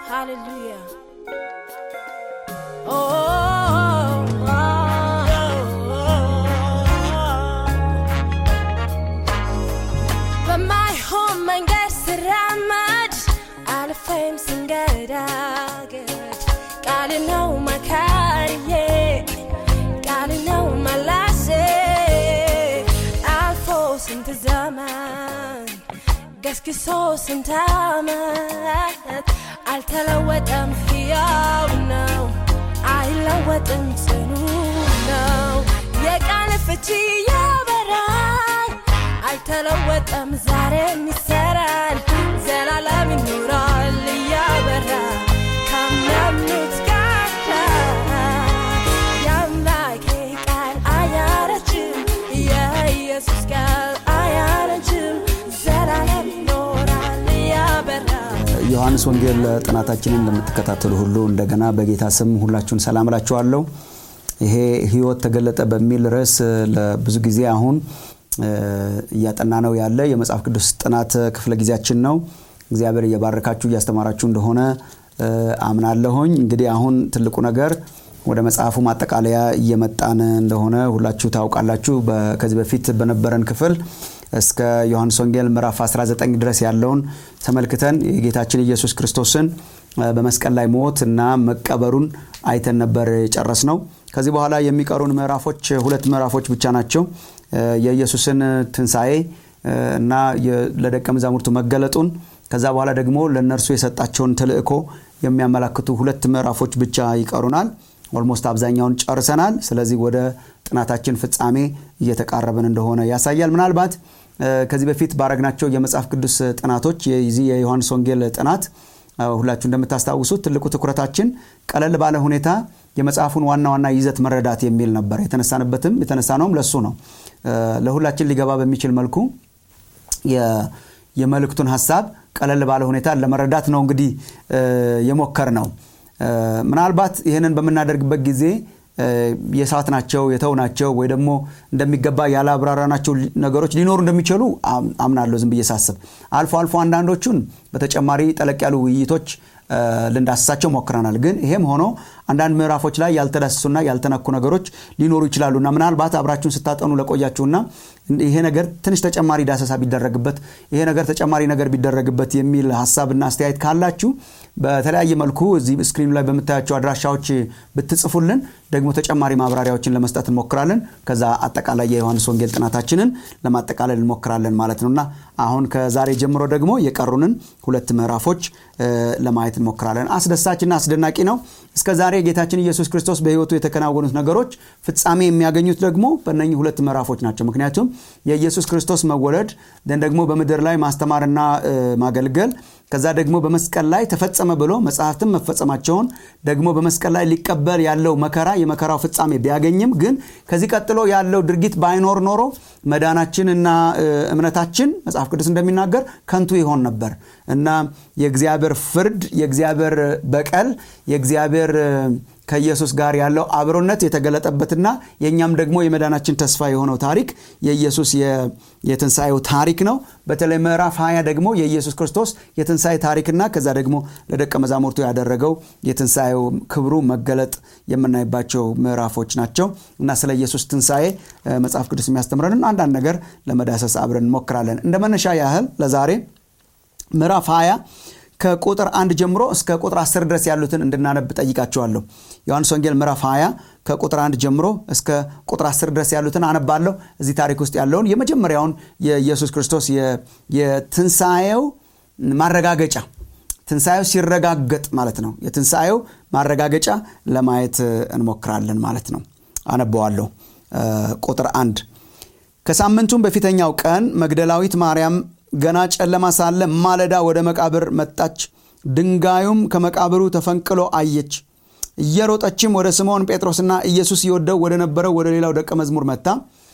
Hallelujah. Oh, በማይሆን መንገድ ስራመድ አልፌም ስንገዳገድ ቃል ነው መካሪዬ ቃል ነው መላሴ አልፎ ስንት ዘመን ገስግሶ ስንት ዓመት አልተለወጠም፣ ሕያው ነው፣ አይለወጥም፣ ጽኑ ነው። የቃል ፍቺ ያበራል፣ አልተለወጠም፣ ዛሬም ይሰራል፣ ዘላለም ይኖራል እያበራ ካመኑት ጋር የአምላኬ ቃል አያረጅም፣ የኢየሱስ ቃል አያረጅም፣ ዘላለም ይኖራል እያበራ ዮሐንስ ወንጌል ጥናታችንን ለምትከታተሉ ሁሉ እንደገና በጌታ ስም ሁላችሁን ሰላም እላችኋለሁ። ይሄ ህይወት ተገለጠ በሚል ርዕስ ለብዙ ጊዜ አሁን እያጠና ነው ያለ የመጽሐፍ ቅዱስ ጥናት ክፍለ ጊዜያችን ነው። እግዚአብሔር እየባረካችሁ እያስተማራችሁ እንደሆነ አምናለሁኝ። እንግዲህ አሁን ትልቁ ነገር ወደ መጽሐፉ ማጠቃለያ እየመጣን እንደሆነ ሁላችሁ ታውቃላችሁ። ከዚህ በፊት በነበረን ክፍል እስከ ዮሐንስ ወንጌል ምዕራፍ 19 ድረስ ያለውን ተመልክተን የጌታችን ኢየሱስ ክርስቶስን በመስቀል ላይ ሞት እና መቀበሩን አይተን ነበር የጨረስ ነው። ከዚህ በኋላ የሚቀሩን ምዕራፎች ሁለት ምዕራፎች ብቻ ናቸው። የኢየሱስን ትንሣኤ እና ለደቀ መዛሙርቱ መገለጡን ከዛ በኋላ ደግሞ ለእነርሱ የሰጣቸውን ተልእኮ የሚያመላክቱ ሁለት ምዕራፎች ብቻ ይቀሩናል። ኦልሞስት አብዛኛውን ጨርሰናል። ስለዚህ ወደ ጥናታችን ፍጻሜ እየተቃረብን እንደሆነ ያሳያል። ምናልባት ከዚህ በፊት ባረግናቸው የመጽሐፍ ቅዱስ ጥናቶች የዚህ የዮሐንስ ወንጌል ጥናት ሁላችሁ እንደምታስታውሱት ትልቁ ትኩረታችን ቀለል ባለ ሁኔታ የመጽሐፉን ዋና ዋና ይዘት መረዳት የሚል ነበር። የተነሳንበትም የተነሳ ነውም ለሱ ነው። ለሁላችን ሊገባ በሚችል መልኩ የመልእክቱን ሀሳብ ቀለል ባለ ሁኔታ ለመረዳት ነው እንግዲህ የሞከር ነው። ምናልባት ይህንን በምናደርግበት ጊዜ የሳት ናቸው የተው ናቸው ወይ ደግሞ እንደሚገባ ያላብራራናቸው ነገሮች ሊኖሩ እንደሚችሉ አምናለሁ። ዝም ብዬ ሳስብ አልፎ አልፎ አንዳንዶቹን በተጨማሪ ጠለቅ ያሉ ውይይቶች ልንዳስሳቸው ሞክረናል። ግን ይሄም ሆኖ አንዳንድ ምዕራፎች ላይ ያልተዳሰሱና ያልተነኩ ነገሮች ሊኖሩ ይችላሉና ምናልባት አብራችሁን ስታጠኑ ለቆያችሁና ይሄ ነገር ትንሽ ተጨማሪ ዳሰሳ ቢደረግበት፣ ይሄ ነገር ተጨማሪ ነገር ቢደረግበት የሚል ሀሳብና አስተያየት ካላችሁ በተለያየ መልኩ እዚህ ስክሪኑ ላይ በምታያቸው አድራሻዎች ብትጽፉልን ደግሞ ተጨማሪ ማብራሪያዎችን ለመስጠት እንሞክራለን። ከዛ አጠቃላይ የዮሐንስ ወንጌል ጥናታችንን ለማጠቃለል እንሞክራለን ማለት ነውና አሁን ከዛሬ ጀምሮ ደግሞ የቀሩንን ሁለት ምዕራፎች ለማየት እንሞክራለን። አስደሳችና አስደናቂ ነው። እስከ ዛሬ ጌታችን ኢየሱስ ክርስቶስ በሕይወቱ የተከናወኑት ነገሮች ፍጻሜ የሚያገኙት ደግሞ በእነኚህ ሁለት ምዕራፎች ናቸው። ምክንያቱም የኢየሱስ ክርስቶስ መወለድ ደን ደግሞ በምድር ላይ ማስተማርና ማገልገል ከዛ ደግሞ በመስቀል ላይ ተፈጸመ ብሎ መጽሐፍትም መፈጸማቸውን ደግሞ በመስቀል ላይ ሊቀበል ያለው መከራ የመከራው ፍጻሜ ቢያገኝም ግን ከዚህ ቀጥሎ ያለው ድርጊት ባይኖር ኖሮ መዳናችን እና እምነታችን መጽሐፍ ቅዱስ እንደሚናገር ከንቱ ይሆን ነበር እና የእግዚአብሔር ፍርድ፣ የእግዚአብሔር በቀል፣ የእግዚአብሔር ከኢየሱስ ጋር ያለው አብሮነት የተገለጠበትና የእኛም ደግሞ የመዳናችን ተስፋ የሆነው ታሪክ የኢየሱስ የትንሣኤው ታሪክ ነው። በተለይ ምዕራፍ 20 ደግሞ የኢየሱስ ክርስቶስ የትንሣኤ ታሪክና ከዛ ደግሞ ለደቀ መዛሙርቱ ያደረገው የትንሣኤው ክብሩ መገለጥ የምናይባቸው ምዕራፎች ናቸው እና ስለ ኢየሱስ ትንሣኤ መጽሐፍ ቅዱስ የሚያስተምረንን አንዳንድ ነገር ለመዳሰስ አብረን እንሞክራለን። እንደ መነሻ ያህል ለዛሬ ምዕራፍ 20 ከቁጥር አንድ ጀምሮ እስከ ቁጥር 10 ድረስ ያሉትን እንድናነብ ጠይቃቸዋለሁ። ዮሐንስ ወንጌል ምዕራፍ 20 ከቁጥር አንድ ጀምሮ እስከ ቁጥር 10 ድረስ ያሉትን አነባለሁ። እዚህ ታሪክ ውስጥ ያለውን የመጀመሪያውን የኢየሱስ ክርስቶስ የትንሣኤው ማረጋገጫ ትንሣኤው ሲረጋገጥ ማለት ነው። የትንሣኤው ማረጋገጫ ለማየት እንሞክራለን ማለት ነው። አነበዋለሁ። ቁጥር አንድ ከሳምንቱም በፊተኛው ቀን መግደላዊት ማርያም ገና ጨለማ ሳለ ማለዳ ወደ መቃብር መጣች። ድንጋዩም ከመቃብሩ ተፈንቅሎ አየች። እየሮጠችም ወደ ስምዖን ጴጥሮስና ኢየሱስ ይወደው ወደ ነበረው ወደ ሌላው ደቀ መዝሙር መጥታ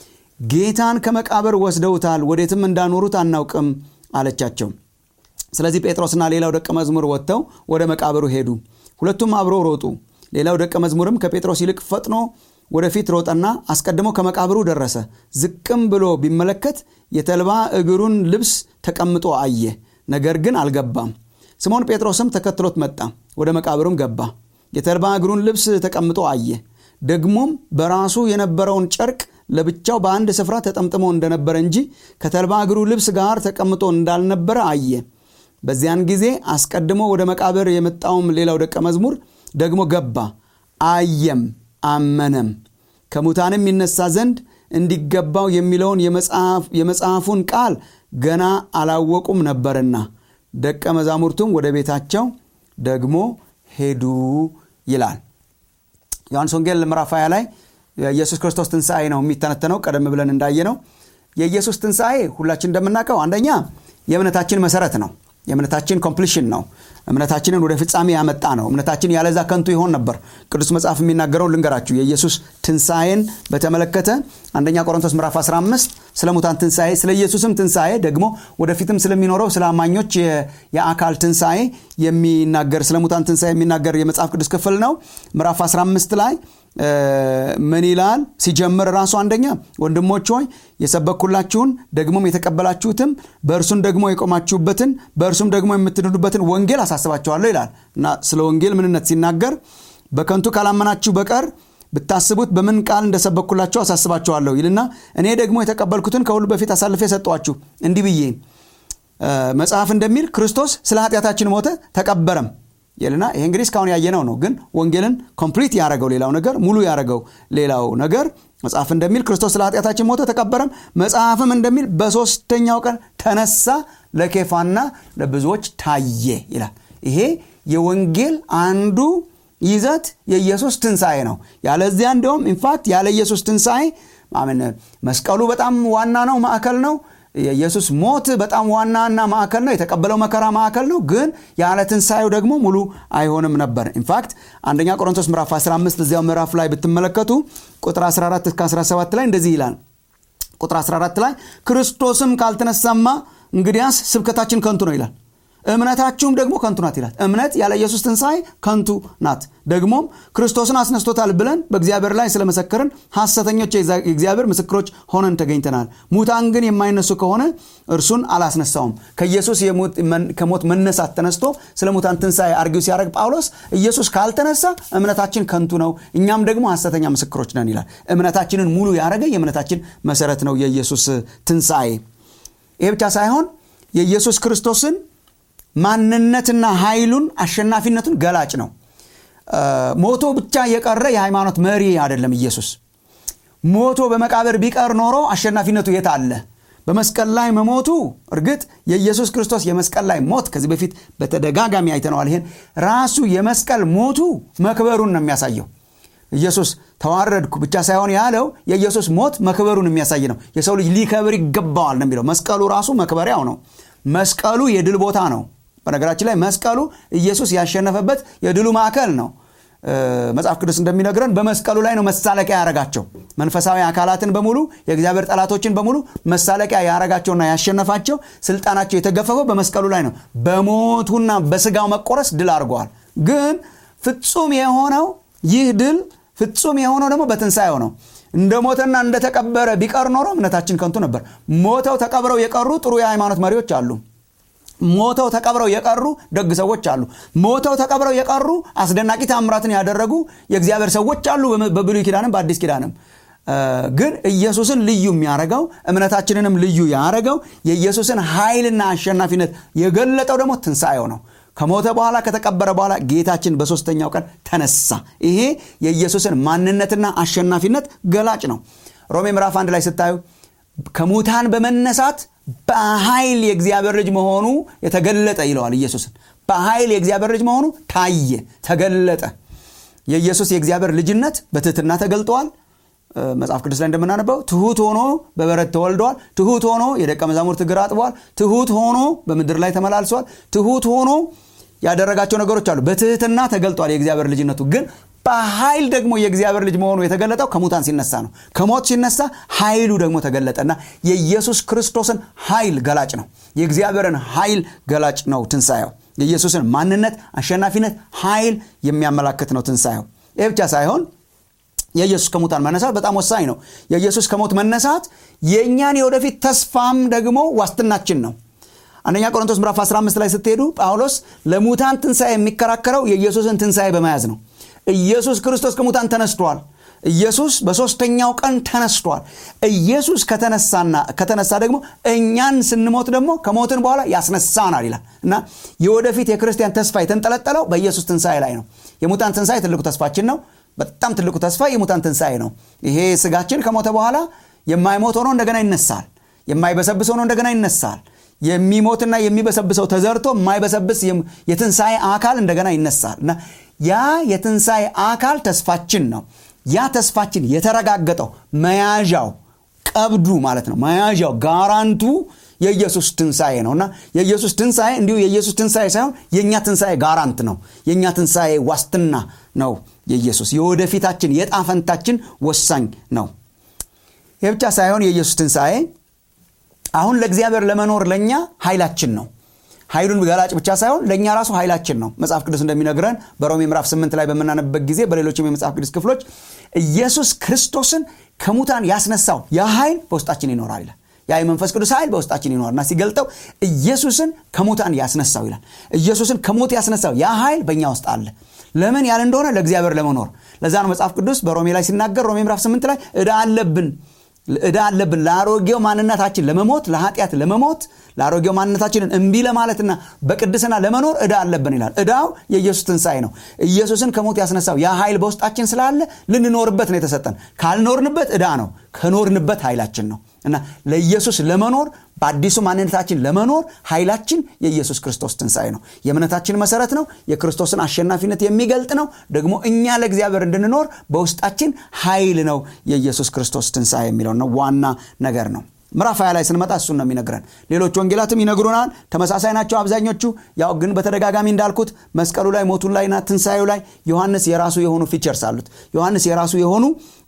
ጌታን ከመቃብር ወስደውታል፣ ወዴትም እንዳኖሩት አናውቅም አለቻቸው። ስለዚህ ጴጥሮስና ሌላው ደቀ መዝሙር ወጥተው ወደ መቃብሩ ሄዱ። ሁለቱም አብሮ ሮጡ። ሌላው ደቀ መዝሙርም ከጴጥሮስ ይልቅ ፈጥኖ ወደፊት ሮጠና አስቀድሞ ከመቃብሩ ደረሰ። ዝቅም ብሎ ቢመለከት የተልባ እግሩን ልብስ ተቀምጦ አየ፣ ነገር ግን አልገባም። ስምዖን ጴጥሮስም ተከትሎት መጣ። ወደ መቃብሩም ገባ የተልባ እግሩን ልብስ ተቀምጦ አየ ደግሞም በራሱ የነበረውን ጨርቅ ለብቻው በአንድ ስፍራ ተጠምጥሞ እንደነበረ እንጂ ከተልባ እግሩ ልብስ ጋር ተቀምጦ እንዳልነበረ አየ በዚያን ጊዜ አስቀድሞ ወደ መቃብር የመጣውም ሌላው ደቀ መዝሙር ደግሞ ገባ አየም አመነም ከሙታንም ይነሳ ዘንድ እንዲገባው የሚለውን የመጽሐፉን ቃል ገና አላወቁም ነበርና ደቀ መዛሙርቱም ወደ ቤታቸው ደግሞ ሄዱ ይላል ዮሐንስ ወንጌል ምዕራፍ 20 ላይ የኢየሱስ ክርስቶስ ትንሣኤ ነው የሚተነተነው ቀደም ብለን እንዳየ ነው የኢየሱስ ትንሣኤ ሁላችን እንደምናውቀው አንደኛ የእምነታችን መሰረት ነው የእምነታችን ኮምፕሊሽን ነው እምነታችንን ወደ ፍጻሜ ያመጣ ነው እምነታችን ያለዛ ከንቱ ይሆን ነበር ቅዱስ መጽሐፍ የሚናገረው ልንገራችሁ የኢየሱስ ትንሣኤን በተመለከተ አንደኛ ቆሮንቶስ ምዕራፍ 15 ስለ ሙታን ትንሣኤ ስለ ኢየሱስም ትንሣኤ ደግሞ ወደፊትም ስለሚኖረው ስለ አማኞች የአካል ትንሣኤ የሚናገር ስለ ሙታን ትንሣኤ የሚናገር የመጽሐፍ ቅዱስ ክፍል ነው ምዕራፍ 15 ላይ ምን ይላል ሲጀምር ራሱ አንደኛ ወንድሞች ሆይ የሰበኩላችሁን ደግሞም የተቀበላችሁትም በእርሱም ደግሞ የቆማችሁበትን በእርሱም ደግሞ የምትድኑበትን ወንጌል አሳስባችኋለሁ ይላል እና ስለ ወንጌል ምንነት ሲናገር በከንቱ ካላመናችሁ በቀር ብታስቡት በምን ቃል እንደሰበኩላችሁ አሳስባችኋለሁ ይልና እኔ ደግሞ የተቀበልኩትን ከሁሉ በፊት አሳልፌ ሰጠዋችሁ እንዲህ ብዬ መጽሐፍ እንደሚል ክርስቶስ ስለ ኃጢአታችን ሞተ ተቀበረም ይልና ይሄ እንግዲህ እስካሁን ያየነው ነው ግን ወንጌልን ኮምፕሊት ያደረገው ሌላው ነገር ሙሉ ያደረገው ሌላው ነገር መጽሐፍ እንደሚል ክርስቶስ ስለ ኃጢአታችን ሞተ ተቀበረም መጽሐፍም እንደሚል በሶስተኛው ቀን ተነሳ ለኬፋና ለብዙዎች ታየ ይላል ይሄ የወንጌል አንዱ ይዘት የኢየሱስ ትንሣኤ ነው ያለዚያ እንዲሁም ኢንፋክት ያለ ኢየሱስ ትንሣኤ መስቀሉ በጣም ዋና ነው ማዕከል ነው የኢየሱስ ሞት በጣም ዋናና ማዕከል ነው የተቀበለው መከራ ማዕከል ነው ግን ያለ ትንሣኤው ደግሞ ሙሉ አይሆንም ነበር ኢንፋክት አንደኛ ቆሮንቶስ ምዕራፍ 15 እዚያው ምዕራፍ ላይ ብትመለከቱ ቁጥር 14 እስከ 17 ላይ እንደዚህ ይላል ቁጥር 14 ላይ ክርስቶስም ካልተነሳማ እንግዲያስ ስብከታችን ከንቱ ነው ይላል እምነታችሁም ደግሞ ከንቱ ናት ይላል እምነት ያለ ኢየሱስ ትንሣኤ ከንቱ ናት ደግሞም ክርስቶስን አስነስቶታል ብለን በእግዚአብሔር ላይ ስለመሰከርን ሐሰተኞች የእግዚአብሔር ምስክሮች ሆነን ተገኝተናል ሙታን ግን የማይነሱ ከሆነ እርሱን አላስነሳውም ከኢየሱስ ከሞት መነሳት ተነስቶ ስለ ሙታን ትንሣኤ አርጊው ሲያደርግ ጳውሎስ ኢየሱስ ካልተነሳ እምነታችን ከንቱ ነው እኛም ደግሞ ሐሰተኛ ምስክሮች ነን ይላል እምነታችንን ሙሉ ያደረገ የእምነታችን መሰረት ነው የኢየሱስ ትንሣኤ ይሄ ብቻ ሳይሆን የኢየሱስ ክርስቶስን ማንነትና ኃይሉን አሸናፊነቱን ገላጭ ነው ሞቶ ብቻ የቀረ የሃይማኖት መሪ አይደለም ኢየሱስ ሞቶ በመቃብር ቢቀር ኖሮ አሸናፊነቱ የት አለ በመስቀል ላይ መሞቱ እርግጥ የኢየሱስ ክርስቶስ የመስቀል ላይ ሞት ከዚህ በፊት በተደጋጋሚ አይተነዋል ይሄን ራሱ የመስቀል ሞቱ መክበሩን ነው የሚያሳየው ኢየሱስ ተዋረድኩ ብቻ ሳይሆን ያለው የኢየሱስ ሞት መክበሩን የሚያሳይ ነው የሰው ልጅ ሊከብር ይገባዋል ነው የሚለው መስቀሉ ራሱ መክበሪያው ነው መስቀሉ የድል ቦታ ነው በነገራችን ላይ መስቀሉ ኢየሱስ ያሸነፈበት የድሉ ማዕከል ነው መጽሐፍ ቅዱስ እንደሚነግረን በመስቀሉ ላይ ነው መሳለቂያ ያረጋቸው መንፈሳዊ አካላትን በሙሉ የእግዚአብሔር ጠላቶችን በሙሉ መሳለቂያ ያረጋቸውና ያሸነፋቸው ስልጣናቸው የተገፈፈው በመስቀሉ ላይ ነው በሞቱና በስጋው መቆረስ ድል አድርገዋል ግን ፍጹም የሆነው ይህ ድል ፍጹም የሆነው ደግሞ በትንሣኤው ነው እንደ ሞተና እንደተቀበረ ቢቀር ኖሮ እምነታችን ከንቱ ነበር ሞተው ተቀብረው የቀሩ ጥሩ የሃይማኖት መሪዎች አሉ ሞተው ተቀብረው የቀሩ ደግ ሰዎች አሉ ሞተው ተቀብረው የቀሩ አስደናቂ ታምራትን ያደረጉ የእግዚአብሔር ሰዎች አሉ በብሉይ ኪዳንም በአዲስ ኪዳንም ግን ኢየሱስን ልዩ የሚያደረገው እምነታችንንም ልዩ ያደረገው የኢየሱስን ኃይልና አሸናፊነት የገለጠው ደግሞ ትንሣኤው ነው ከሞተ በኋላ ከተቀበረ በኋላ ጌታችን በሶስተኛው ቀን ተነሳ ይሄ የኢየሱስን ማንነትና አሸናፊነት ገላጭ ነው ሮሜ ምዕራፍ አንድ ላይ ስታዩ ከሙታን በመነሳት በኃይል የእግዚአብሔር ልጅ መሆኑ የተገለጠ ይለዋል ኢየሱስን በኃይል የእግዚአብሔር ልጅ መሆኑ ታየ ተገለጠ የኢየሱስ የእግዚአብሔር ልጅነት በትህትና ተገልጠዋል መጽሐፍ ቅዱስ ላይ እንደምናነበው ትሁት ሆኖ በበረት ተወልደዋል ትሁት ሆኖ የደቀ መዛሙርት እግር አጥበዋል ትሁት ሆኖ በምድር ላይ ተመላልሰዋል ትሁት ሆኖ ያደረጋቸው ነገሮች አሉ በትህትና ተገልጧል የእግዚአብሔር ልጅነቱ ግን በኃይል ደግሞ የእግዚአብሔር ልጅ መሆኑ የተገለጠው ከሙታን ሲነሳ ነው ከሞት ሲነሳ ኃይሉ ደግሞ ተገለጠና የኢየሱስ ክርስቶስን ኃይል ገላጭ ነው የእግዚአብሔርን ኃይል ገላጭ ነው ትንሣኤው የኢየሱስን ማንነት አሸናፊነት ኃይል የሚያመላክት ነው ትንሣኤው ይህ ብቻ ሳይሆን የኢየሱስ ከሙታን መነሳት በጣም ወሳኝ ነው የኢየሱስ ከሞት መነሳት የእኛን የወደፊት ተስፋም ደግሞ ዋስትናችን ነው አንደኛ ቆሮንቶስ ምዕራፍ 15 ላይ ስትሄዱ ጳውሎስ ለሙታን ትንሣኤ የሚከራከረው የኢየሱስን ትንሣኤ በመያዝ ነው ኢየሱስ ክርስቶስ ከሙታን ተነስቷል ኢየሱስ በሦስተኛው ቀን ተነስቷል ኢየሱስ ከተነሳና ከተነሳ ደግሞ እኛን ስንሞት ደግሞ ከሞትን በኋላ ያስነሳናል ይላል እና የወደፊት የክርስቲያን ተስፋ የተንጠለጠለው በኢየሱስ ትንሣኤ ላይ ነው የሙታን ትንሣኤ ትልቁ ተስፋችን ነው በጣም ትልቁ ተስፋ የሙታን ትንሣኤ ነው ይሄ ስጋችን ከሞተ በኋላ የማይሞት ሆኖ እንደገና ይነሳል የማይበሰብስ ሆኖ እንደገና ይነሳል የሚሞትና የሚበሰብሰው ተዘርቶ የማይበሰብስ የትንሣኤ አካል እንደገና ይነሳል እና ያ የትንሣኤ አካል ተስፋችን ነው ያ ተስፋችን የተረጋገጠው መያዣው ቀብዱ ማለት ነው መያዣው ጋራንቱ የኢየሱስ ትንሣኤ ነው እና የኢየሱስ ትንሣኤ እንዲሁ የኢየሱስ ትንሣኤ ሳይሆን የእኛ ትንሣኤ ጋራንት ነው የእኛ ትንሣኤ ዋስትና ነው የኢየሱስ የወደፊታችን የጣፈንታችን ወሳኝ ነው ይህ ብቻ ሳይሆን የኢየሱስ ትንሣኤ አሁን ለእግዚአብሔር ለመኖር ለእኛ ኃይላችን ነው ኃይሉን ገላጭ ብቻ ሳይሆን ለእኛ ራሱ ኃይላችን ነው መጽሐፍ ቅዱስ እንደሚነግረን በሮሜ ምዕራፍ 8 ላይ በምናነብበት ጊዜ በሌሎችም የመጽሐፍ ቅዱስ ክፍሎች ኢየሱስ ክርስቶስን ከሙታን ያስነሳው ያ ኃይል በውስጣችን ይኖራል ይላል ያ የመንፈስ ቅዱስ ኃይል በውስጣችን ይኖርና ሲገልጠው ኢየሱስን ከሙታን ያስነሳው ይላል ኢየሱስን ከሞት ያስነሳው ያ ኃይል በእኛ ውስጥ አለ ለምን ያለ እንደሆነ ለእግዚአብሔር ለመኖር ለዛ ነው መጽሐፍ ቅዱስ በሮሜ ላይ ሲናገር ሮሜ ምዕራፍ 8 ላይ እዳ አለብን እዳ አለብን ለአሮጌው ማንነታችን ለመሞት ለኃጢአት ለመሞት ለአሮጌው ማንነታችንን እምቢ ለማለትና በቅድስና ለመኖር እዳ አለብን ይላል እዳው የኢየሱስ ትንሣኤ ነው ኢየሱስን ከሞት ያስነሳው ያ ኃይል በውስጣችን ስላለ ልንኖርበት ነው የተሰጠን ካልኖርንበት እዳ ነው ከኖርንበት ኃይላችን ነው እና ለኢየሱስ ለመኖር በአዲሱ ማንነታችን ለመኖር ኃይላችን የኢየሱስ ክርስቶስ ትንሣኤ ነው የእምነታችን መሰረት ነው የክርስቶስን አሸናፊነት የሚገልጥ ነው ደግሞ እኛ ለእግዚአብሔር እንድንኖር በውስጣችን ኃይል ነው የኢየሱስ ክርስቶስ ትንሣኤ የሚለው ነው ዋና ነገር ነው ምዕራፍ ሀያ ላይ ስንመጣ እሱን ነው የሚነግረን ሌሎች ወንጌላትም ይነግሩናል ተመሳሳይ ናቸው አብዛኞቹ ያው ግን በተደጋጋሚ እንዳልኩት መስቀሉ ላይ ሞቱ ላይና ትንሣኤው ላይ ዮሐንስ የራሱ የሆኑ ፊቸርስ አሉት ዮሐንስ የራሱ የሆኑ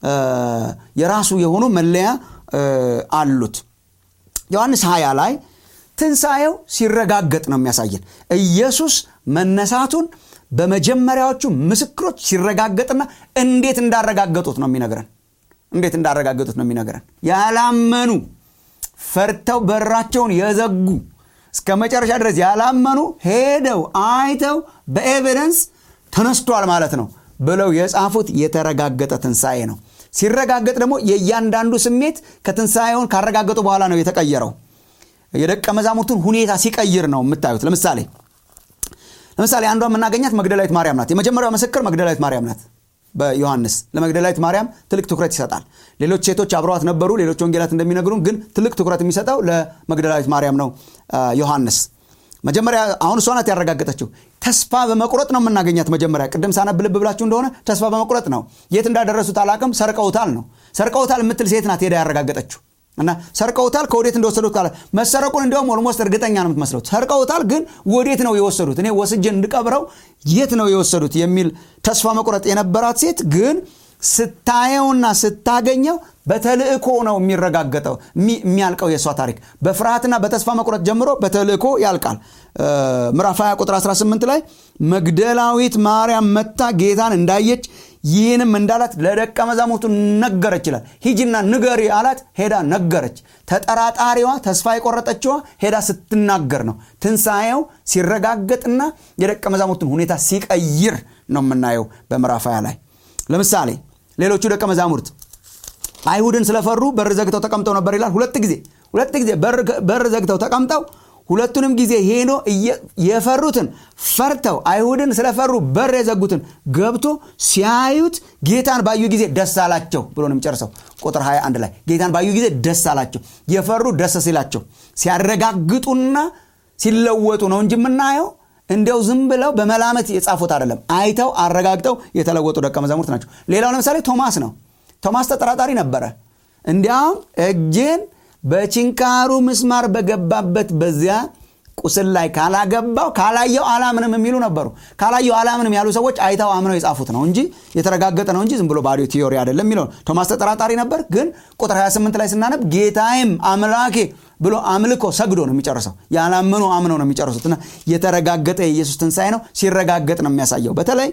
የራሱ የሆኑ መለያ አሉት ዮሐንስ 20 ላይ ትንሣኤው ሲረጋገጥ ነው የሚያሳየን ኢየሱስ መነሳቱን በመጀመሪያዎቹ ምስክሮች ሲረጋገጥና እንዴት እንዳረጋገጡት ነው የሚነግረን እንዴት እንዳረጋገጡት ነው የሚነግረን ያላመኑ ፈርተው በራቸውን የዘጉ እስከ መጨረሻ ድረስ ያላመኑ ሄደው አይተው በኤቪደንስ ተነስቷል ማለት ነው ብለው የጻፉት የተረጋገጠ ትንሣኤ ነው ሲረጋገጥ ደግሞ የእያንዳንዱ ስሜት ከትንሣኤውን ካረጋገጡ በኋላ ነው የተቀየረው የደቀ መዛሙርቱን ሁኔታ ሲቀይር ነው የምታዩት ለምሳሌ ለምሳሌ አንዷ የምናገኛት መግደላዊት ማርያም ናት የመጀመሪያው ምስክር መግደላዊት ማርያም ናት በዮሐንስ ለመግደላዊት ማርያም ትልቅ ትኩረት ይሰጣል ሌሎች ሴቶች አብረዋት ነበሩ ሌሎች ወንጌላት እንደሚነግሩን ግን ትልቅ ትኩረት የሚሰጠው ለመግደላዊት ማርያም ነው ዮሐንስ መጀመሪያ አሁን እሷ ናት ያረጋገጠችው ተስፋ በመቁረጥ ነው የምናገኛት መጀመሪያ ቅድም ሳነብ ልብ ብላችሁ እንደሆነ ተስፋ በመቁረጥ ነው የት እንዳደረሱት አላቅም ሰርቀውታል ነው ሰርቀውታል የምትል ሴት ናት ሄዳ ያረጋገጠችው እና ሰርቀውታል ከወዴት እንደወሰዱት ካለ መሰረቁን እንዲያውም ኦልሞስት እርግጠኛ ነው የምትመስለው ሰርቀውታል ግን ወዴት ነው የወሰዱት እኔ ወስጄ እንድቀብረው የት ነው የወሰዱት የሚል ተስፋ መቁረጥ የነበራት ሴት ግን ስታየውና ስታገኘው በተልእኮ ነው የሚረጋገጠው የሚያልቀው የእሷ ታሪክ በፍርሃትና በተስፋ መቁረጥ ጀምሮ በተልእኮ ያልቃል ምዕራፍ 20 ቁጥር 18 ላይ መግደላዊት ማርያም መታ ጌታን እንዳየች ይህንም እንዳላት ለደቀ መዛሙርቱ ነገረች ይላል ሂጅና ንገሪ አላት ሄዳ ነገረች ተጠራጣሪዋ ተስፋ የቆረጠችዋ ሄዳ ስትናገር ነው ትንሣኤው ሲረጋገጥና የደቀ መዛሙርቱን ሁኔታ ሲቀይር ነው የምናየው በምዕራፍ 20 ላይ ለምሳሌ ሌሎቹ ደቀ መዛሙርት አይሁድን ስለፈሩ በር ዘግተው ተቀምጠው ነበር ይላል ሁለት ጊዜ ሁለት ጊዜ በር ዘግተው ተቀምጠው ሁለቱንም ጊዜ ሄዶ የፈሩትን ፈርተው አይሁድን ስለፈሩ በር የዘጉትን ገብቶ ሲያዩት ጌታን ባዩ ጊዜ ደስ አላቸው ብሎ ነው የሚጨርሰው ቁጥር 21 ላይ ጌታን ባዩ ጊዜ ደስ አላቸው የፈሩ ደስ ሲላቸው ሲያረጋግጡና ሲለወጡ ነው እንጂ የምናየው እንዲያው ዝም ብለው በመላመት የጻፉት አይደለም አይተው አረጋግጠው የተለወጡ ደቀ መዛሙርት ናቸው ሌላው ለምሳሌ ቶማስ ነው ቶማስ ተጠራጣሪ ነበረ እንዲያውም እጄን በችንካሩ ምስማር በገባበት በዚያ ቁስል ላይ ካላገባው ካላየው አላምንም የሚሉ ነበሩ ካላየው አላምንም ያሉ ሰዎች አይተው አምነው የጻፉት ነው እንጂ የተረጋገጠ ነው እንጂ ዝም ብሎ ባዶ ቲዮሪ አይደለም የሚለው ቶማስ ተጠራጣሪ ነበር ግን ቁጥር 28 ላይ ስናነብ ጌታዬም አምላኬ ብሎ አምልኮ ሰግዶ ነው የሚጨርሰው ያላመኑ አምነው ነው የሚጨርሱት እና የተረጋገጠ የኢየሱስ ትንሣኤ ነው ሲረጋገጥ ነው የሚያሳየው በተለይ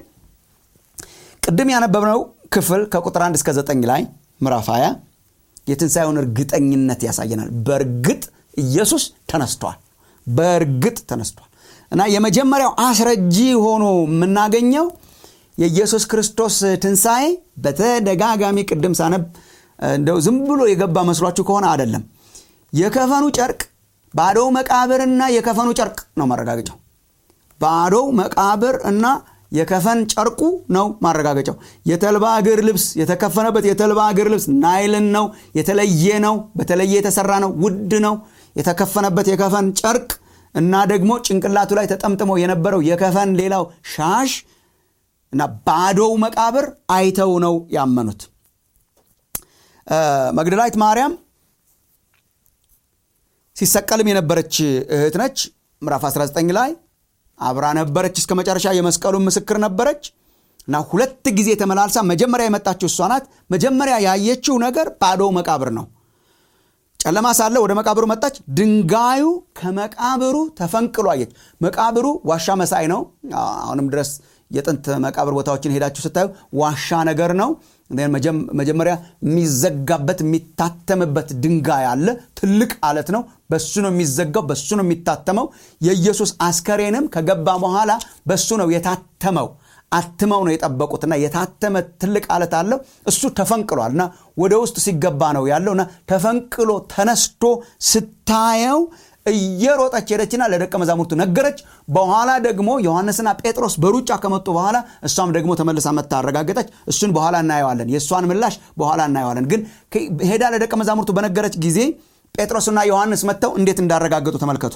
ቅድም ያነበብነው ክፍል ከቁጥር 1 እስከ 9 ላይ ምዕራፍ 20 የትንሣኤውን እርግጠኝነት ያሳየናል በእርግጥ ኢየሱስ ተነስቷል በእርግጥ ተነስቷል እና የመጀመሪያው አስረጂ ሆኖ የምናገኘው የኢየሱስ ክርስቶስ ትንሣኤ በተደጋጋሚ ቅድም ሳነብ እንደው ዝም ብሎ የገባ መስሏችሁ ከሆነ አይደለም የከፈኑ ጨርቅ ባዶው መቃብርና የከፈኑ ጨርቅ ነው ማረጋገጫው ባዶው መቃብር እና የከፈን ጨርቁ ነው ማረጋገጫው የተልባ እግር ልብስ የተከፈነበት የተልባ እግር ልብስ ናይልን ነው የተለየ ነው በተለየ የተሰራ ነው ውድ ነው የተከፈነበት የከፈን ጨርቅ እና ደግሞ ጭንቅላቱ ላይ ተጠምጥሞ የነበረው የከፈን ሌላው ሻሽ እና ባዶው መቃብር አይተው ነው ያመኑት መግደላዊት ማርያም ሲሰቀልም የነበረች እህት ነች ምዕራፍ 19 ላይ አብራ ነበረች እስከ መጨረሻ የመስቀሉን ምስክር ነበረች እና ሁለት ጊዜ ተመላልሳ መጀመሪያ የመጣችው እሷ ናት መጀመሪያ ያየችው ነገር ባዶ መቃብር ነው ጨለማ ሳለ ወደ መቃብሩ መጣች ድንጋዩ ከመቃብሩ ተፈንቅሎ አየች መቃብሩ ዋሻ መሳይ ነው አሁንም ድረስ የጥንት መቃብር ቦታዎችን ሄዳችሁ ስታዩ ዋሻ ነገር ነው መጀመሪያ የሚዘጋበት የሚታተምበት ድንጋይ አለ ትልቅ አለት ነው በሱ ነው የሚዘጋው በሱ ነው የሚታተመው የኢየሱስ አስከሬንም ከገባ በኋላ በሱ ነው የታተመው አትመው ነው የጠበቁትና የታተመ ትልቅ አለት አለው እሱ ተፈንቅሏል እና ወደ ውስጥ ሲገባ ነው ያለው እና ተፈንቅሎ ተነስቶ ስታየው እየሮጠች ሄደችና ለደቀ መዛሙርቱ ነገረች በኋላ ደግሞ ዮሐንስና ጴጥሮስ በሩጫ ከመጡ በኋላ እሷም ደግሞ ተመልሳ መታ አረጋገጠች እሱን በኋላ እናየዋለን የእሷን ምላሽ በኋላ እናየዋለን ግን ሄዳ ለደቀ መዛሙርቱ በነገረች ጊዜ ጴጥሮስና ዮሐንስ መጥተው እንዴት እንዳረጋገጡ ተመልከቱ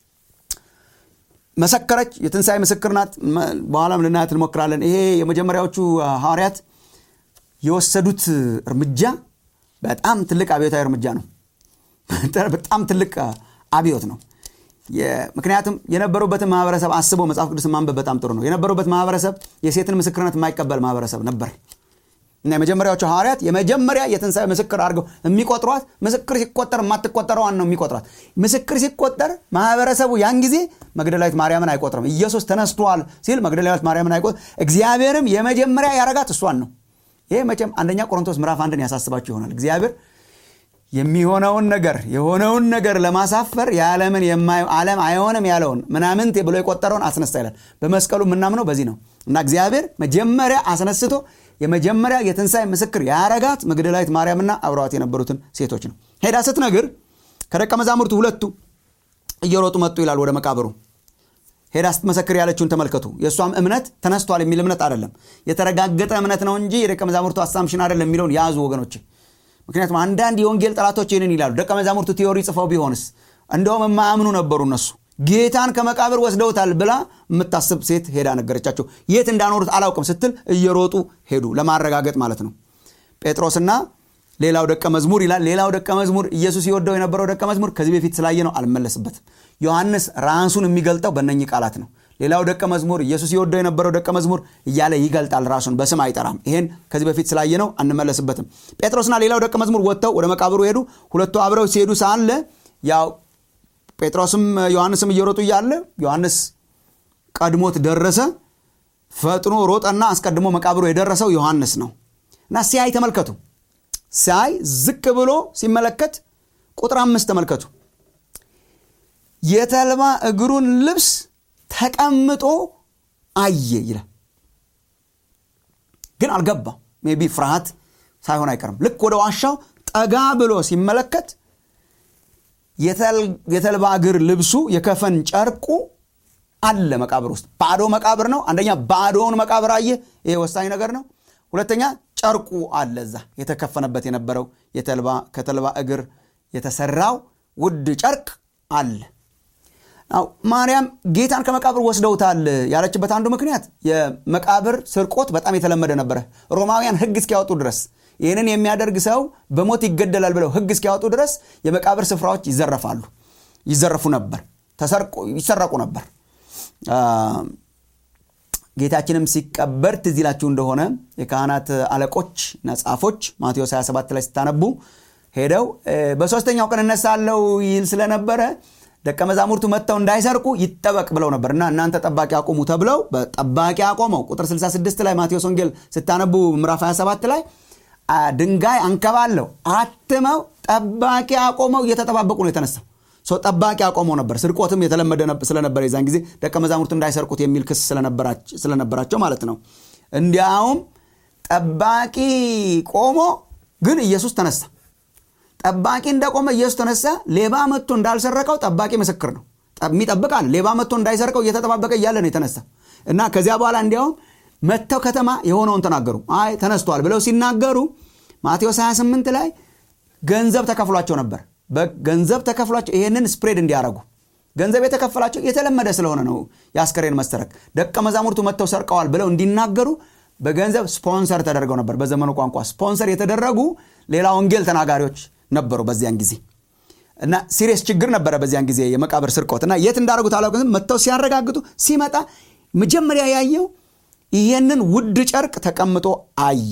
መሰከረች የትንሣኤ ምስክር ናት በኋላም ልናያት እንሞክራለን ይሄ የመጀመሪያዎቹ ሐዋርያት የወሰዱት እርምጃ በጣም ትልቅ አብዮታዊ እርምጃ ነው በጣም ትልቅ አብዮት ነው ምክንያቱም የነበሩበትን ማህበረሰብ አስበው መጽሐፍ ቅዱስ ማንበብ በጣም ጥሩ ነው የነበሩበት ማህበረሰብ የሴትን ምስክርነት የማይቀበል ማህበረሰብ ነበር እና የመጀመሪያዎቹ ሐዋርያት የመጀመሪያ የትንሣኤ ምስክር አድርገው የሚቆጥሯት ምስክር ሲቆጠር የማትቆጠረዋን ነው የሚቆጥሯት ምስክር ሲቆጠር ማህበረሰቡ ያን ጊዜ መግደላዊት ማርያምን አይቆጥርም ኢየሱስ ተነስቷል ሲል መግደላዊት ማርያምን አይቆጥር እግዚአብሔርም የመጀመሪያ ያረጋት እሷን ነው ይሄ መቼም አንደኛ ቆሮንቶስ ምዕራፍ አንድን ያሳስባችሁ ይሆናል እግዚአብሔር የሚሆነውን ነገር የሆነውን ነገር ለማሳፈር የዓለምን ዓለም አይሆንም ያለውን ምናምንት ብሎ የቆጠረውን አስነሳ ይላል በመስቀሉ የምናምነው በዚህ ነው እና እግዚአብሔር መጀመሪያ አስነስቶ የመጀመሪያ የትንሣኤ ምስክር ያረጋት መግደላዊት ማርያምና አብረዋት የነበሩትን ሴቶች ነው ሄዳ ስትነግር ከደቀ መዛሙርቱ ሁለቱ እየሮጡ መጡ ይላል ወደ መቃብሩ ሄዳ ስትመሰክር ያለችውን ተመልከቱ የእሷም እምነት ተነስቷል የሚል እምነት አይደለም የተረጋገጠ እምነት ነው እንጂ የደቀ መዛሙርቱ አሳምሽን አይደለም የሚለውን ያዙ ወገኖች ምክንያቱም አንዳንድ የወንጌል ጠላቶች ይህንን ይላሉ ደቀ መዛሙርቱ ቲዮሪ ጽፈው ቢሆንስ እንደውም የማያምኑ ነበሩ እነሱ ጌታን ከመቃብር ወስደውታል ብላ የምታስብ ሴት ሄዳ ነገረቻቸው የት እንዳኖሩት አላውቅም ስትል እየሮጡ ሄዱ ለማረጋገጥ ማለት ነው ጴጥሮስና ሌላው ደቀ መዝሙር ይላል ሌላው ደቀ መዝሙር ኢየሱስ ይወደው የነበረው ደቀ መዝሙር ከዚህ በፊት ስላየ ነው አልመለስበትም ዮሐንስ ራሱን የሚገልጠው በእነኚህ ቃላት ነው ሌላው ደቀ መዝሙር ኢየሱስ ይወደው የነበረው ደቀ መዝሙር እያለ ይገልጣል ራሱን በስም አይጠራም ይሄን ከዚህ በፊት ስላየ ነው አንመለስበትም ጴጥሮስና ሌላው ደቀ መዝሙር ወጥተው ወደ መቃብሩ ሄዱ ሁለቱ አብረው ሲሄዱ ሳለ ያው ጴጥሮስም ዮሐንስም እየሮጡ እያለ ዮሐንስ ቀድሞት ደረሰ ፈጥኖ ሮጠና አስቀድሞ መቃብሩ የደረሰው ዮሐንስ ነው እና ሲያይ ተመልከቱ ሲያይ ዝቅ ብሎ ሲመለከት ቁጥር አምስት ተመልከቱ የተልባ እግሩን ልብስ ተቀምጦ አየ ይላል ግን አልገባ ሜቢ ፍርሃት ሳይሆን አይቀርም ልክ ወደ ዋሻው ጠጋ ብሎ ሲመለከት የተልባ እግር ልብሱ የከፈን ጨርቁ አለ መቃብር ውስጥ ባዶ መቃብር ነው አንደኛ ባዶውን መቃብር አየ ይሄ ወሳኝ ነገር ነው ሁለተኛ ጨርቁ አለ እዛ የተከፈነበት የነበረው የተልባ ከተልባ እግር የተሰራው ውድ ጨርቅ አለ ማርያም ጌታን ከመቃብር ወስደውታል ያለችበት አንዱ ምክንያት የመቃብር ስርቆት በጣም የተለመደ ነበረ ሮማውያን ህግ እስኪያወጡ ድረስ ይህንን የሚያደርግ ሰው በሞት ይገደላል ብለው ህግ እስኪያወጡ ድረስ የመቃብር ስፍራዎች ይዘረፋሉ ይዘረፉ ነበር ይሰረቁ ነበር ጌታችንም ሲቀበር ትዝ ይላችሁ እንደሆነ የካህናት አለቆች እና ጻፎች ማቴዎስ 27 ላይ ስታነቡ ሄደው በሶስተኛው ቀን እነሳለው ይል ስለነበረ ደቀ መዛሙርቱ መጥተው እንዳይሰርቁ ይጠበቅ ብለው ነበር እና እናንተ ጠባቂ አቁሙ ተብለው ጠባቂ አቆመው ቁጥር 66 ላይ ማቴዎስ ወንጌል ስታነቡ ምዕራፍ 27 ላይ ድንጋይ አንከባለው አትመው ጠባቂ አቆመው እየተጠባበቁ ነው የተነሳው ጠባቂ አቆመው ነበር ስርቆትም የተለመደ ስለነበረ የዛን ጊዜ ደቀ መዛሙርት እንዳይሰርቁት የሚል ክስ ስለነበራቸው ማለት ነው እንዲያውም ጠባቂ ቆሞ ግን ኢየሱስ ተነሳ ጠባቂ እንደቆመ ኢየሱስ ተነሳ ሌባ መጥቶ እንዳልሰረቀው ጠባቂ ምስክር ነው የሚጠብቃል ሌባ መጥቶ እንዳይሰርቀው እየተጠባበቀ እያለ ነው የተነሳ እና ከዚያ በኋላ እንዲያውም መጥተው ከተማ የሆነውን ተናገሩ አይ ተነስቷል ብለው ሲናገሩ ማቴዎስ 28 ላይ ገንዘብ ተከፍሏቸው ነበር ገንዘብ ተከፍሏቸው ይሄንን ስፕሬድ እንዲያደረጉ ገንዘብ የተከፈላቸው የተለመደ ስለሆነ ነው የአስከሬን መሰረቅ ደቀ መዛሙርቱ መጥተው ሰርቀዋል ብለው እንዲናገሩ በገንዘብ ስፖንሰር ተደርገው ነበር በዘመኑ ቋንቋ ስፖንሰር የተደረጉ ሌላ ወንጌል ተናጋሪዎች ነበሩ በዚያን ጊዜ እና ሲሪየስ ችግር ነበረ በዚያን ጊዜ የመቃብር ስርቆት እና የት እንዳደረጉት አላውቅም መጥተው ሲያረጋግጡ ሲመጣ መጀመሪያ ያየው ይሄንን ውድ ጨርቅ ተቀምጦ አየ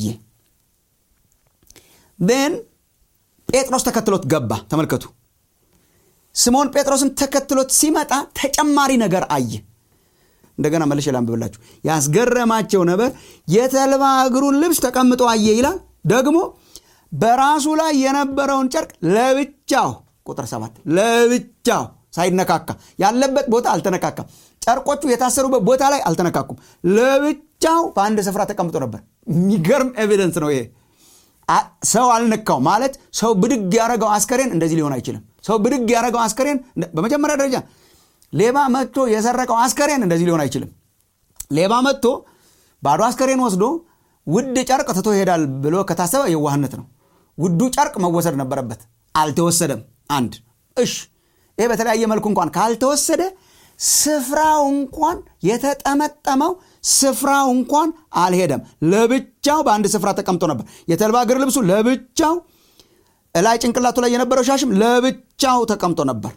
ን ጴጥሮስ ተከትሎት ገባ ተመልከቱ ስምዖን ጴጥሮስን ተከትሎት ሲመጣ ተጨማሪ ነገር አየ እንደገና መልሼ ላንብብላችሁ ያስገረማቸው ነበር የተልባ እግሩን ልብስ ተቀምጦ አየ ይላል ደግሞ በራሱ ላይ የነበረውን ጨርቅ ለብቻው ቁጥር ሰባት ለብቻው ሳይነካካ ያለበት ቦታ አልተነካካም ጨርቆቹ የታሰሩበት ቦታ ላይ አልተነካኩም ለብቻው በአንድ ስፍራ ተቀምጦ ነበር የሚገርም ኤቪደንስ ነው ይሄ ሰው አልነካው ማለት ሰው ብድግ ያደረገው አስከሬን እንደዚህ ሊሆን አይችልም ሰው ብድግ ያደረገው አስከሬን በመጀመሪያ ደረጃ ሌባ መጥቶ የሰረቀው አስከሬን እንደዚህ ሊሆን አይችልም ሌባ መጥቶ ባዶ አስከሬን ወስዶ ውድ ጨርቅ ትቶ ይሄዳል ብሎ ከታሰበ የዋህነት ነው ውዱ ጨርቅ መወሰድ ነበረበት አልተወሰደም አንድ እሽ ይሄ በተለያየ መልኩ እንኳን ካልተወሰደ ስፍራው እንኳን የተጠመጠመው ስፍራው እንኳን አልሄደም ለብቻው በአንድ ስፍራ ተቀምጦ ነበር የተልባ እግር ልብሱ ለብቻው እላይ ጭንቅላቱ ላይ የነበረው ሻሽም ለብቻው ተቀምጦ ነበር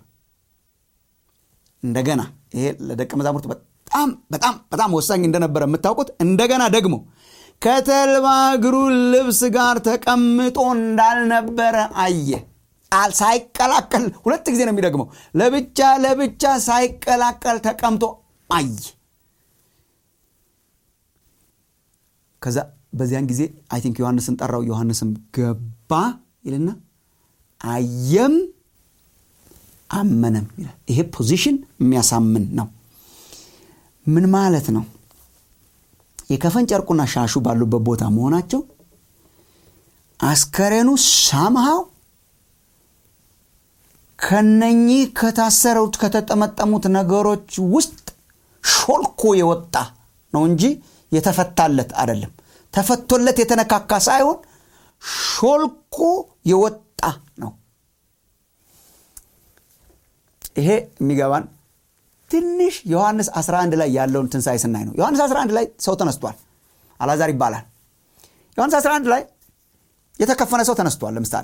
እንደገና ይሄ ለደቀ መዛሙርት በጣም በጣም በጣም ወሳኝ እንደነበረ የምታውቁት እንደገና ደግሞ ከተልባ እግሩ ልብስ ጋር ተቀምጦ እንዳልነበረ አየ ሳይቀላቀል ሁለት ጊዜ ነው የሚደግመው ለብቻ ለብቻ ሳይቀላቀል ተቀምጦ አየ ከዛ በዚያን ጊዜ አይ ቲንክ ዮሐንስን ጠራው ዮሐንስም ገባ ይልና አየም አመነም ይላል ይሄ ፖዚሽን የሚያሳምን ነው ምን ማለት ነው የከፈን ጨርቁና ሻሹ ባሉበት ቦታ መሆናቸው አስከሬኑ ሳምሃው ከነኚህ ከታሰሩት ከተጠመጠሙት ነገሮች ውስጥ ሾልኮ የወጣ ነው እንጂ የተፈታለት አይደለም ተፈቶለት የተነካካ ሳይሆን ሾልኮ የወጣ ነው ይሄ የሚገባን ትንሽ ዮሐንስ 11 ላይ ያለውን ትንሣኤ ስናይ ነው ዮሐንስ 11 ላይ ሰው ተነስቷል አላዛር ይባላል ዮሐንስ 11 ላይ የተከፈነ ሰው ተነስቷል ለምሳሌ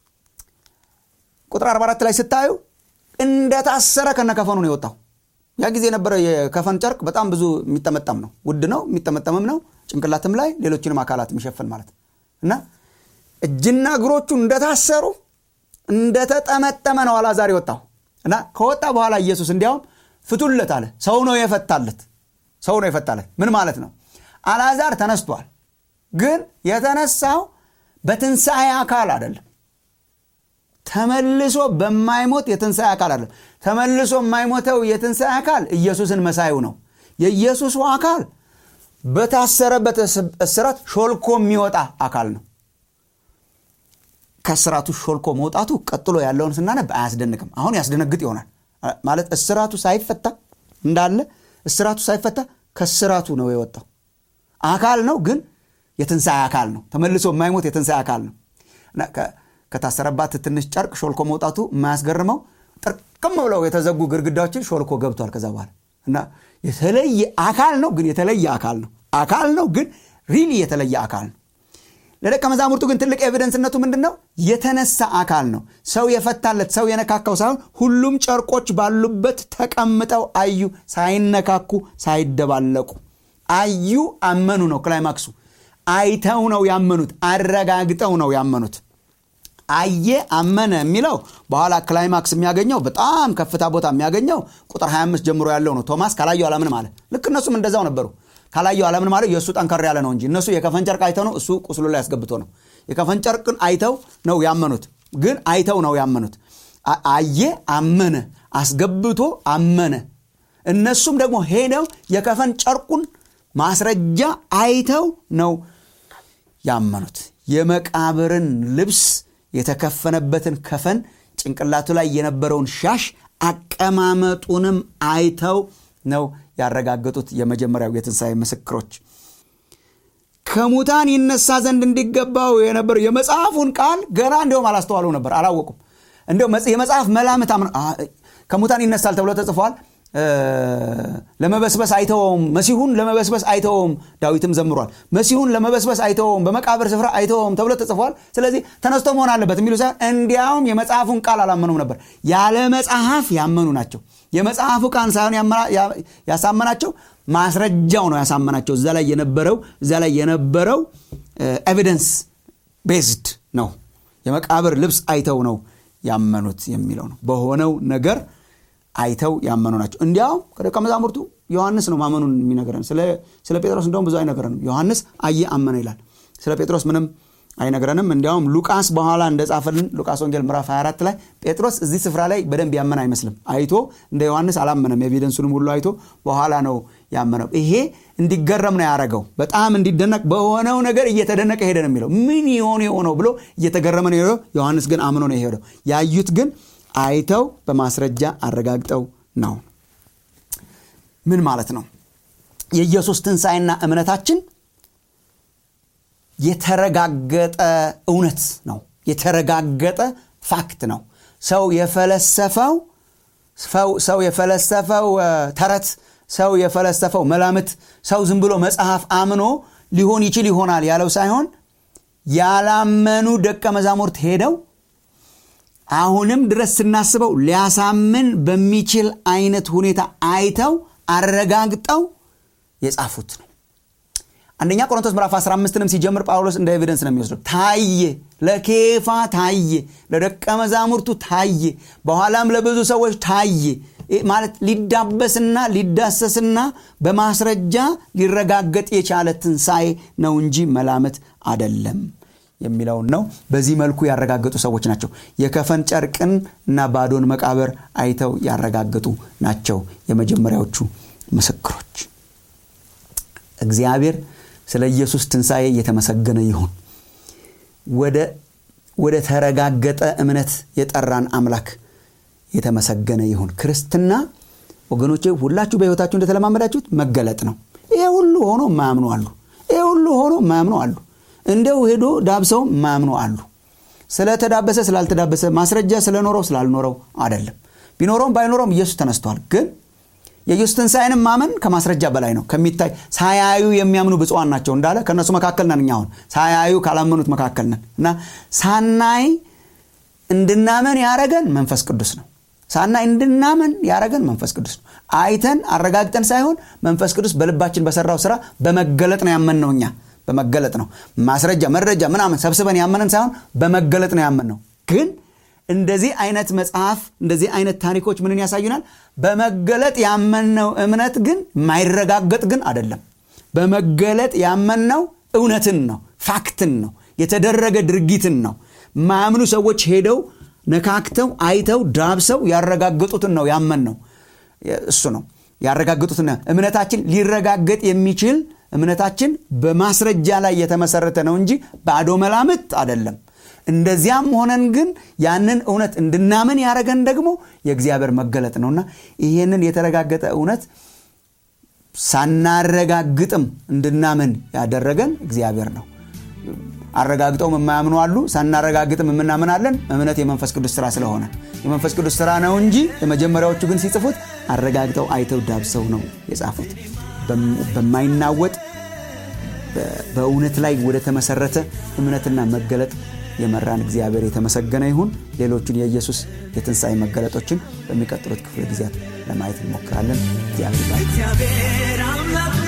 ቁጥር 44 ላይ ስታዩ እንደታሰረ ከነከፈኑ ነው የወጣው ያ ጊዜ የነበረ የከፈን ጨርቅ በጣም ብዙ የሚጠመጠም ነው ውድ ነው የሚጠመጠምም ነው ጭንቅላትም ላይ ሌሎችንም አካላት የሚሸፍን ማለት እና እጅና እግሮቹ እንደታሰሩ እንደተጠመጠመ ነው አላዛር የወጣው እና ከወጣ በኋላ ኢየሱስ እንዲያውም ፍቱለት አለ ሰው ነው የፈታለት ሰው ነው የፈታለት ምን ማለት ነው አላዛር ተነስቷል ግን የተነሳው በትንሣኤ አካል አይደለም ተመልሶ በማይሞት የትንሣኤ አካል አይደለም ተመልሶ የማይሞተው የትንሣኤ አካል ኢየሱስን መሳዩ ነው የኢየሱሱ አካል በታሰረበት እስራት ሾልኮ የሚወጣ አካል ነው ከስራቱ ሾልኮ መውጣቱ ቀጥሎ ያለውን ስናነብ አያስደንቅም አሁን ያስደነግጥ ይሆናል ማለት እስራቱ ሳይፈታ እንዳለ እስራቱ ሳይፈታ ከስራቱ ነው የወጣው አካል ነው ግን የትንሣኤ አካል ነው ተመልሶ የማይሞት የትንሣኤ አካል ነው ከታሰረባት ትንሽ ጨርቅ ሾልኮ መውጣቱ የማያስገርመው ጥርቅም ብለው የተዘጉ ግድግዳዎችን ሾልኮ ገብቷል ከዛ በኋላ እና የተለየ አካል ነው ግን የተለየ አካል ነው አካል ነው ግን ሪሊ የተለየ አካል ነው ለደቀ መዛሙርቱ ግን ትልቅ ኤቪደንስነቱ ምንድን ነው የተነሳ አካል ነው ሰው የፈታለት ሰው የነካካው ሳይሆን ሁሉም ጨርቆች ባሉበት ተቀምጠው አዩ ሳይነካኩ ሳይደባለቁ አዩ አመኑ ነው ክላይማክሱ አይተው ነው ያመኑት አረጋግጠው ነው ያመኑት አየ አመነ የሚለው በኋላ ክላይማክስ የሚያገኘው በጣም ከፍታ ቦታ የሚያገኘው ቁጥር 25 ጀምሮ ያለው ነው ቶማስ ካላየው አላምን ማለት ልክ እነሱም እንደዛው ነበሩ ካላየው አለምን ማለት የእሱ ጠንከር ያለ ነው እንጂ እነሱ የከፈን ጨርቅ አይተው ነው እሱ ቁስሉ ላይ ያስገብቶ ነው የከፈን ጨርቅን አይተው ነው ያመኑት ግን አይተው ነው ያመኑት አየ አመነ አስገብቶ አመነ እነሱም ደግሞ ሄደው የከፈን ጨርቁን ማስረጃ አይተው ነው ያመኑት የመቃብርን ልብስ የተከፈነበትን ከፈን ጭንቅላቱ ላይ የነበረውን ሻሽ አቀማመጡንም አይተው ነው ያረጋገጡት የመጀመሪያው የትንሣኤ ምስክሮች ከሙታን ይነሳ ዘንድ እንዲገባው የነበረው የመጽሐፉን ቃል ገና እንዲሁም አላስተዋሉ ነበር አላወቁም እንዲሁም የመጽሐፍ መላምት ከሙታን ይነሳል ተብሎ ተጽፏል ለመበስበስ አይተወውም መሲሁን ለመበስበስ አይተወውም ዳዊትም ዘምሯል መሲሁን ለመበስበስ አይተወውም በመቃብር ስፍራ አይተወውም ተብሎ ተጽፏል ስለዚህ ተነስቶ መሆን አለበት የሚሉ ሳይሆን እንዲያውም የመጽሐፉን ቃል አላመኑም ነበር ያለ መጽሐፍ ያመኑ ናቸው የመጽሐፉ ቃል ሳይሆን ያሳመናቸው ማስረጃው ነው ያሳመናቸው እዛ ላይ የነበረው እዛ ላይ የነበረው ኤቪደንስ ቤዝድ ነው የመቃብር ልብስ አይተው ነው ያመኑት የሚለው ነው በሆነው ነገር አይተው ያመኑ ናቸው እንዲያውም ከደቀ መዛሙርቱ ዮሐንስ ነው ማመኑን የሚነገረን ስለ ጴጥሮስ እንደውም ብዙ አይነገረንም ዮሐንስ አየ አመነ ይላል ስለ ጴጥሮስ ምንም አይነግረንም እንዲያውም ሉቃስ በኋላ እንደጻፈልን ሉቃስ ወንጌል ምዕራፍ 24 ላይ ጴጥሮስ እዚህ ስፍራ ላይ በደንብ ያመን አይመስልም አይቶ እንደ ዮሐንስ አላመነም ኤቪደንሱንም ሁሉ አይቶ በኋላ ነው ያመነው ይሄ እንዲገረም ነው ያደረገው በጣም እንዲደነቅ በሆነው ነገር እየተደነቀ ሄደ ነው የሚለው ምን የሆነ የሆነው ብሎ እየተገረመ ነው ሄደው ዮሐንስ ግን አምኖ ነው የሄደው ያዩት ግን አይተው በማስረጃ አረጋግጠው ነው ምን ማለት ነው የኢየሱስ ትንሣኤና እምነታችን የተረጋገጠ እውነት ነው የተረጋገጠ ፋክት ነው ሰው የፈለሰፈው ሰው የፈለሰፈው ተረት ሰው የፈለሰፈው መላምት ሰው ዝም ብሎ መጽሐፍ አምኖ ሊሆን ይችል ይሆናል ያለው ሳይሆን ያላመኑ ደቀ መዛሙርት ሄደው አሁንም ድረስ ስናስበው ሊያሳምን በሚችል አይነት ሁኔታ አይተው አረጋግጠው የጻፉት ነው አንደኛ ቆሮንቶስ ምዕራፍ 15ንም ሲጀምር ጳውሎስ እንደ ኤቪደንስ ነው የሚወስደው ታየ ለኬፋ ታየ ለደቀ መዛሙርቱ ታየ በኋላም ለብዙ ሰዎች ታየ ማለት ሊዳበስና ሊዳሰስና በማስረጃ ሊረጋገጥ የቻለ ትንሣኤ ነው እንጂ መላመት አደለም የሚለውን ነው በዚህ መልኩ ያረጋገጡ ሰዎች ናቸው የከፈን ጨርቅን እና ባዶን መቃብር አይተው ያረጋገጡ ናቸው የመጀመሪያዎቹ ምስክሮች እግዚአብሔር ስለ ኢየሱስ ትንሣኤ እየተመሰገነ ይሁን ወደ ተረጋገጠ እምነት የጠራን አምላክ የተመሰገነ ይሁን ክርስትና ወገኖቼ ሁላችሁ በሕይወታችሁ እንደተለማመዳችሁት መገለጥ ነው ይሄ ሁሉ ሆኖ ማያምኑ አሉ ይሄ ሁሉ ሆኖ ማያምኑ አሉ እንደው ሄዶ ዳብሰው ማያምኑ አሉ ስለተዳበሰ ስላልተዳበሰ ማስረጃ ስለኖረው ስላልኖረው አይደለም ቢኖረውም ባይኖረውም ኢየሱስ ተነስቷል ግን የኢየሱስ ትንሣኤንም ማመን ከማስረጃ በላይ ነው ከሚታይ ሳያዩ የሚያምኑ ብፁዋን ናቸው እንዳለ ከእነሱ መካከል ነን እኛ አሁን ሳያዩ ካላመኑት መካከል ነን እና ሳናይ እንድናመን ያረገን መንፈስ ቅዱስ ነው ሳናይ እንድናመን ያረገን መንፈስ ቅዱስ ነው አይተን አረጋግጠን ሳይሆን መንፈስ ቅዱስ በልባችን በሰራው ስራ በመገለጥ ነው ያመን ነው እኛ በመገለጥ ነው ማስረጃ መረጃ ምናምን ሰብስበን ያመንን ሳይሆን በመገለጥ ነው ያመን ነው ግን እንደዚህ አይነት መጽሐፍ እንደዚህ አይነት ታሪኮች ምንን ያሳዩናል በመገለጥ ያመንነው እምነት ግን የማይረጋገጥ ግን አይደለም በመገለጥ ያመንነው እውነትን ነው ፋክትን ነው የተደረገ ድርጊትን ነው ማያምኑ ሰዎች ሄደው ነካክተው አይተው ዳብሰው ያረጋገጡትን ነው ያመን ነው እሱ ነው ያረጋገጡትን እምነታችን ሊረጋገጥ የሚችል እምነታችን በማስረጃ ላይ የተመሰረተ ነው እንጂ ባዶ መላምት አይደለም እንደዚያም ሆነን ግን ያንን እውነት እንድናምን ያደረገን ደግሞ የእግዚአብሔር መገለጥ ነውና ይህንን የተረጋገጠ እውነት ሳናረጋግጥም እንድናምን ያደረገን እግዚአብሔር ነው አረጋግጠውም የማያምኑ አሉ ሳናረጋግጥም የምናምናለን እምነት የመንፈስ ቅዱስ ስራ ስለሆነ የመንፈስ ቅዱስ ስራ ነው እንጂ የመጀመሪያዎቹ ግን ሲጽፉት አረጋግጠው አይተው ዳብሰው ነው የጻፉት በማይናወጥ በእውነት ላይ ወደ ተመሰረተ እምነትና መገለጥ የመራን እግዚአብሔር የተመሰገነ ይሁን ሌሎቹን የኢየሱስ የትንሣኤ መገለጦችን በሚቀጥሉት ክፍለ ጊዜያት ለማየት እንሞክራለን እግዚአብሔር አምላክ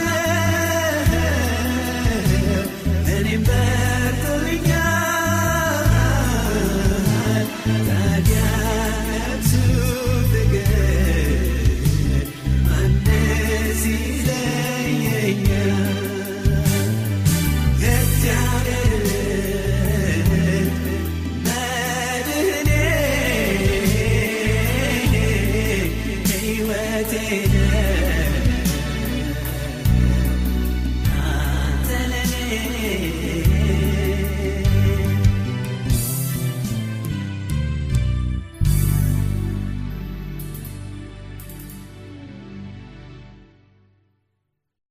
እኔም ሕይወቴ አንተ ለኔ